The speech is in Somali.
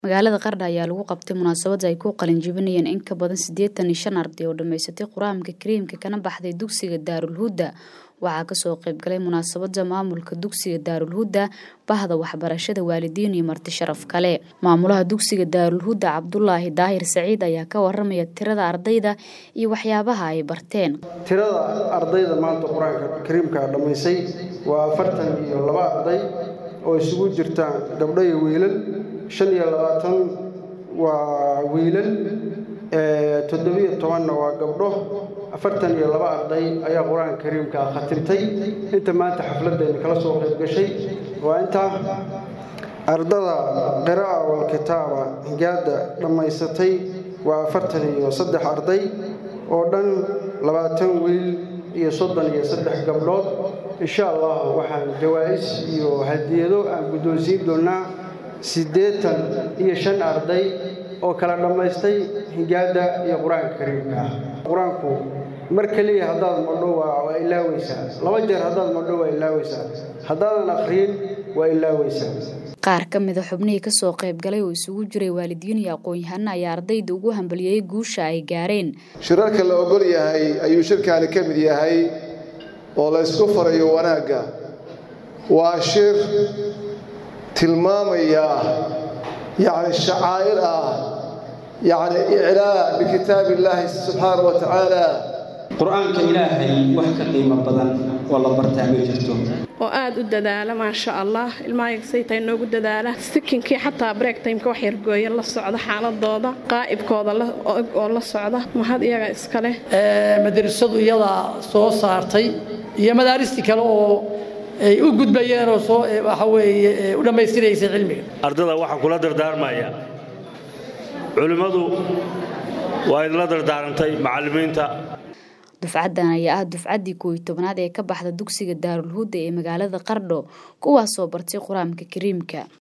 Magaalada Qardho ayaa lagu qabtay munaasabad ay ku qalin jebinayeen in ka badan siddeetan iyo shan arday oo dhammaysatay Qur'aanka Kariimka kana baxday dugsiga Daarul Huda. Waxaa kasoo qayb galay munaasabada maamulka dugsiga Daarul Huda, bahda waxbarashada, waalidiin iyo marti sharaf kale. Maamulaha dugsiga Daarul Huda Cabdulaahi Daahir Saciid ayaa ka waramaya tirada ardayda iyo waxyaabaha ay barteen. tirada ardayda maanta qur-aanka kariimka dhammaysay waa afartan iyo laba arday oo isugu jirta gabdho iyo wiilal shan iyo labaatan waa wiilal toddobiyo tobanna waa gabdho afartan iyo laba arday ayaa qur-aanka kariimka khatimtay inta maanta xafladdeena kala soo qayb gashay waa intaa ardada qira'a walkitaaba higaada dhammaysatay waa afartan iyo saddex arday oo dhan labaatan wiil iyo soddon iyo saddex gabdhood insha allah waxaan jawaa'is iyo hadiyado aan guddoonsiin doonaa siddeetan iyo shan arday oo kala dhammaystay higaada iyo qur-aanka kariimka ah qur-aanku mar keliya haddaad madho waa ilaaweysaa laba jeer haddaad madho waa ilaaweysaa haddaadan akhriyin waa ilaaweysaa qaar ka mid a xubnihii kasoo qayb galay oo isugu jiray waalidiin iyo aqoon-yahano ayaa ardayda ugu hambaliyey guusha ay gaareen shirarka la ogol yahay ayuu shirkaani ka mid yahay oo la ysku farayo wanaagga waa shir tilmaamaya yacni shacaa'ir ah yacni iclaa bikitaab illaahi subxaana wa tacaala qur-aanka ilaahay wax ka qiimo badan oo la bartaa ma jirto oo aada u dadaala maasha allah ilmahayagsaytaa inoogu dadaala sikinkii xataa break timeka wax yargooya la socda xaaladooda qaa'ibkooda oo la socda mahad iyaga iskale madrasadu iyadaa soo saartay iyo madaaristii kale oo ay u gudbayeen oo soo waxa weeye u dhammaystiraysay cilmiga ardada waxaan kula dardaarmaya culimmadu waa idinla dardaarantay macallimiinta dufcaddan ayaa ah dufcaddii koow iyo tobnaad ee ka baxda dugsiga Daarul Huda ee magaalada Qardho kuwaasoo bartay qur-aanka kariimka